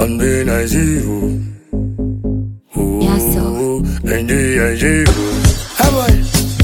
And then I see you. Ooh, Yeah, so. And then I see you. How boy?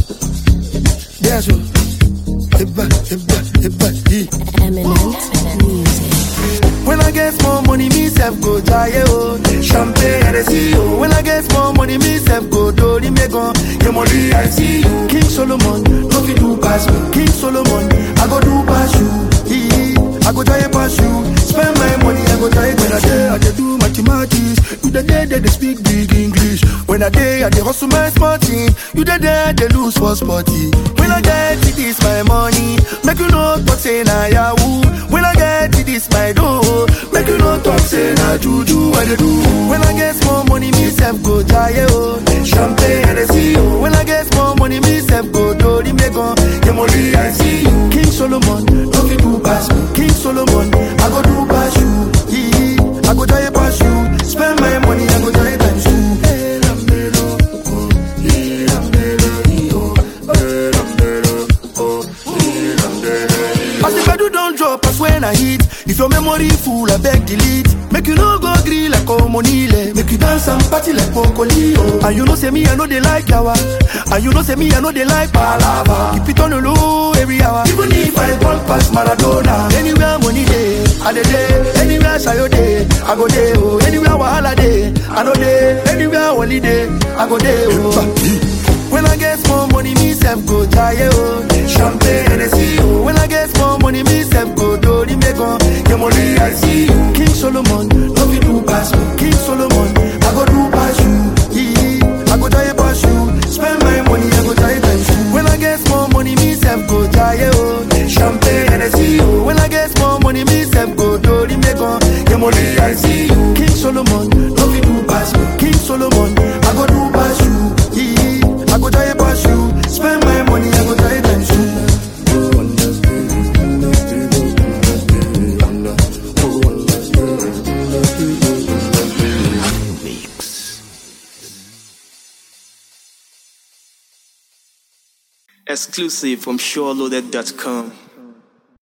Yeah, so. Hibba, hibba, hibba, hee. Eminent music. When I get more money, me self go jaye oh. Champagne and I see you. When I get more money, me self go do the megon. Your money I see you. King Solomon, no fit do pass me. King Solomon, I go do pass you. Ee, I go jaye pass you. Spend my money, I go jaye when I day I dey do mathematics. You the day they dey speak big English. When I day I dey hustle my small team. You the day they lose for sporty. When I get it, this my money. Make you know talk say na yahoo. When I get it, this my dough. Make you know talk say na juju I dey do. When I get small money, me self go jaye oh. Champagne and I see you. When I get small money, me self go do the megon. Your money I see you. King Solomon, no fit do pass me. King Solomon, I go do pass you. Ee, I go jaye pass you. Spend my money, I go jaye times two. Eh, lambelo, oh, eh, lambelo, ee, oh, eh, lambelo, oh, eh, lambelo. As the pedal don't drop, as when I hit. If your memory full, I beg delete. Make you no go grill like Omonile. Make you dance and party like Pocolio. And you know say me, I know they like yawa. And you know say me, I know they like palava. Keep it on the low every hour. Even if I walk past Maradona. Anywhere money day, I dey day. Anywhere sayo day, I go day. Oh, anywhere wahala day, I know day. Anywhere holiday, I go day. Oh. When I get small money, me self go jaye oh. Champagne and I see you. When I get small money, me self go do the megon. Your money I see you. King Solomon, no fit do pass me. King Solomon, I go do pass you. Ee, I go jaye pass you. Spend my money, I go jaye times two. When I get small money, me self go jaye oh. Champagne and I see you. When I get small money, me self go do the megon. Your money I see you. King Solomon, no fit do pass me. King Solomon, I go do pass you. Ee, I go jaye pass you. Spend my money, I go jaye times two. Exclusive from SureLoaded.com.